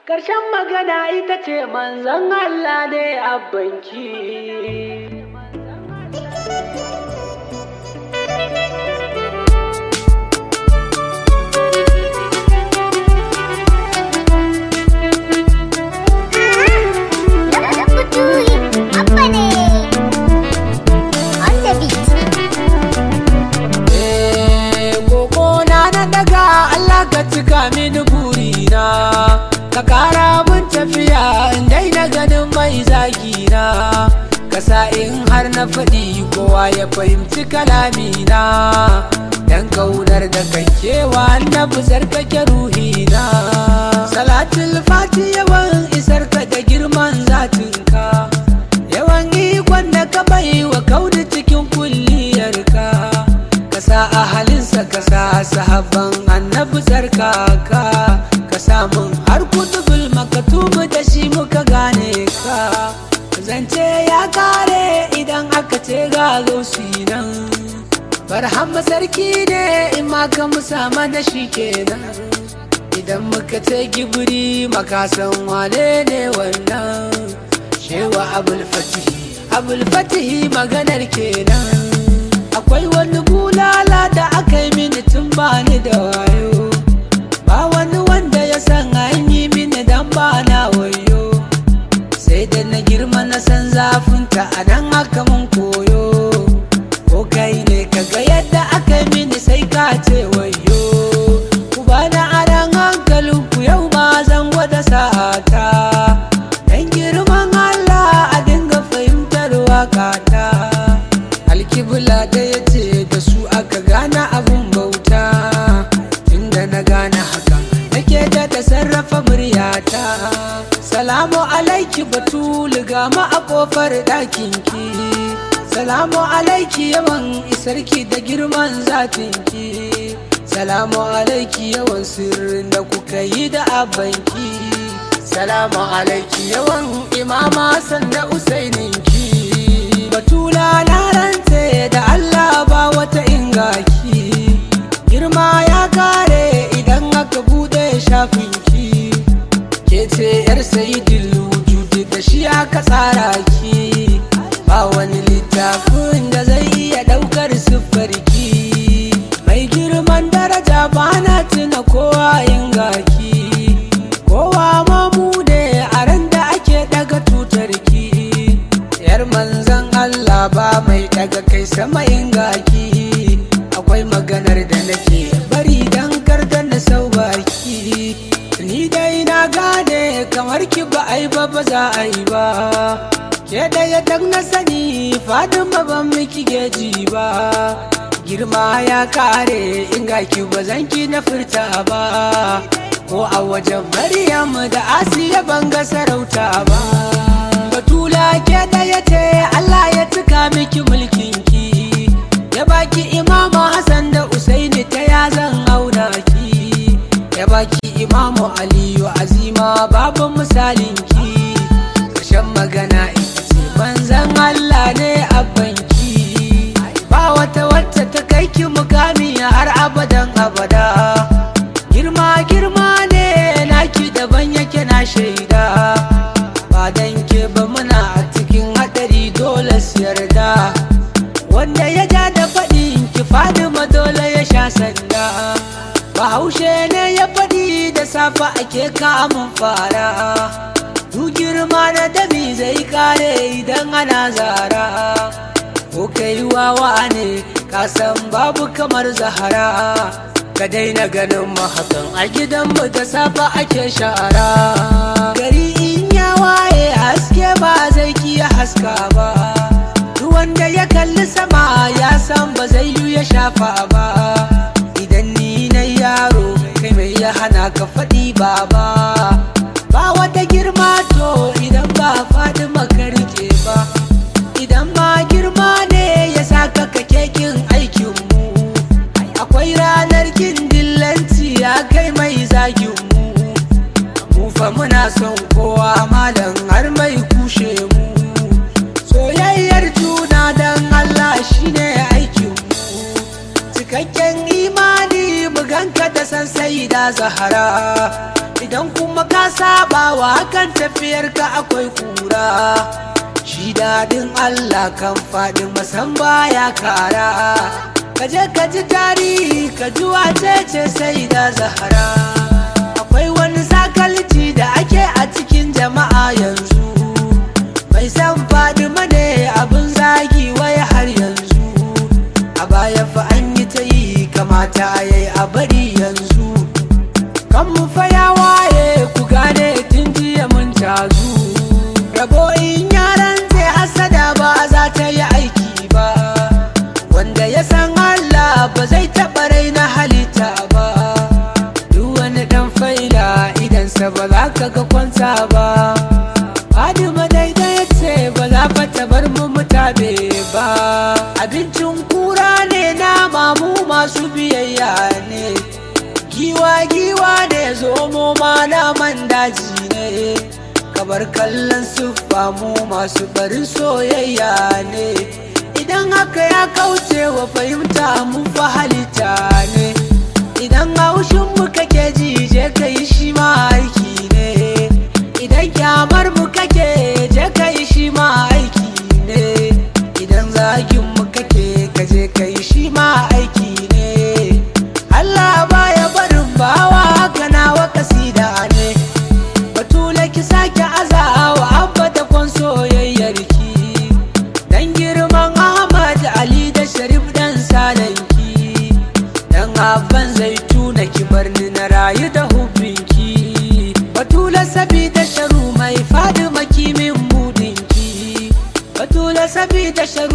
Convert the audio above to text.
Ƙarshen magana ita ce manzon Allah ne abbanki. ka cika mini burina ka kara mun tafiya in daina ganin mai zagina ka sa in har na faɗi kowa ya fahimci kalamina dan kaunar da kan kewa na buzar kake ruhina salatul fati yawan isar ka da girman zatinka yawan ikon da ka bai wa kaudi cikin kulliyarka ka sa ahalinsa ka sa sahabban annabi tsarkaka ka samun har kutubul makatubu da shi muka gane ka zance ya kare idan aka ce ga gausi nan barhamma sarki ne in ma ka musa mana shi kenan idan muka ce gibiri makasan wane ne wannan shewa abul fatihi abul fatihi maganar kenan akwai wani bulala da aka yi mini tun bani da wayo ba wani wanda ya san an yi mini dan ba na wayo sai da na girma na san zafinta a nan aka mun koyo ko kai ne kaga yadda aka yi mini sai ka ce wayo ku ba na aran hankalin ku yau ma zan gwada sa'ata dan girman Allah a dinga fahimtar wakata alkibla da ya ce da su aka gane abun bauta tunda na gane hakan nake da da sarrafa muryata salamu alaiki batulu gama a kofar ɗakinki salamu alaiki yawan isarki da girman zatinki salamu alaiki yawan sirrin da kuka yi da abanki salamu alaiki yawan imama sanda usaininki batula na rantse da Allah ba wata ingaki girma ya kare idan aka bude shafinki ke ce yar sayidin wujudi da shi aka tsara ki ba wani littafin da zai iya daukar siffarki mai girman daraja ba na tuna kowa ingaki kowa mamu ne a ran da ake daga tutarki yar manzan Allah ba mai daga kai sama ingaki akwai maganar da nake bari dan karda na sau baki ni dai na gane kamar ki ba ai ba ba za a yi ba ke da ya dan na sani fadima ban miki geji ba girma ya kare inga ki ba zan ki na furta ba ko a wajen maryam da asiya ban ga sarauta ba batula ke da ya ce Allah ya tuka miki mulkinki ya baki imamu Hassan da Usaini ta ya zan auna ki ya baki imamu Aliyu azima babu misalinki ƙarshen magana ita ce manzan Allah ne abbanki ba wata wacce ta kai ki mukami har abadan abada girma girma ne naki daban yake na shaida ba dan ke ba muna a cikin hadari dole su yarda wanda ya ja da faɗi ki fadima dole ya sha sanda bahaushe ne ya faɗi da safa ake kamun fara du girma na dami zai kare idan ana zara ko kai wawa ne ka san babu kamar zahara ka daina ganin mahakan a gidanmu da safa ake shara gari in ya waye haske ba zai kiya haska ba duk wanda ya kalli sama ya san ba zai yi ya shafa ba idan ni na yaro kai mai ya hana ka faɗi ba ba ba wata girma to idan ba faɗi makarke ba idan ma girma ne ya saka ka kekin aikinmu akwai ranar kin dillanci ya kai mai zaginmu mu fa muna son kowa malam har mai kushe mu soyayyar juna don Allah shine aikinmu cikakken imani mu ganka da san sai da zahara idan kuma ka sabawa kan tafiyar ka akwai kura shi daɗin Allah kan faɗi masan baya kara ka je ka ji tarihi ka ji wace ce sai da zahara akwai wani sakalci da ake a cikin jama'a yanzu mai san faɗi ne abin zagi wai har yanzu a baya fa an yi ta yi kamata a yi a bari yanzu kan mu fa ya waye ku gane tun jiya mun tazu rabo in yaran zai hasada ba za ta yi aiki ba wanda ya san Allah ba zai taɓa raina halitta ba duk wani ɗan faila idansa ba za ka ga kwanta ba Fadima daidai ce ba za fa ta bar mu mutabe ba abincin kura ne na mamu masu biyayya ne giwa giwa ne zomo ma naman daji ne kabar kallon siffa mu masu barin soyayya ne idan haka ya kauce wa fahimta mun fa halitta ne idan haushin mu kake ji je ka yi shi ma aiki ne idan kyamar mu kake je ka yi shi ma aiki ne idan zagin mu kake ka je ka yi shi ma aiki ne Allah baya barin bawa ganawa kasida ne batule ki sake azawa abba da kwan soyayyar ki dan girman Ahmad Ali da Sharif dan salanki dan abban zaituna ki barni na rayu da hubbinki batula sabida sharu mai fadi makimin mudinki batula sabida sharu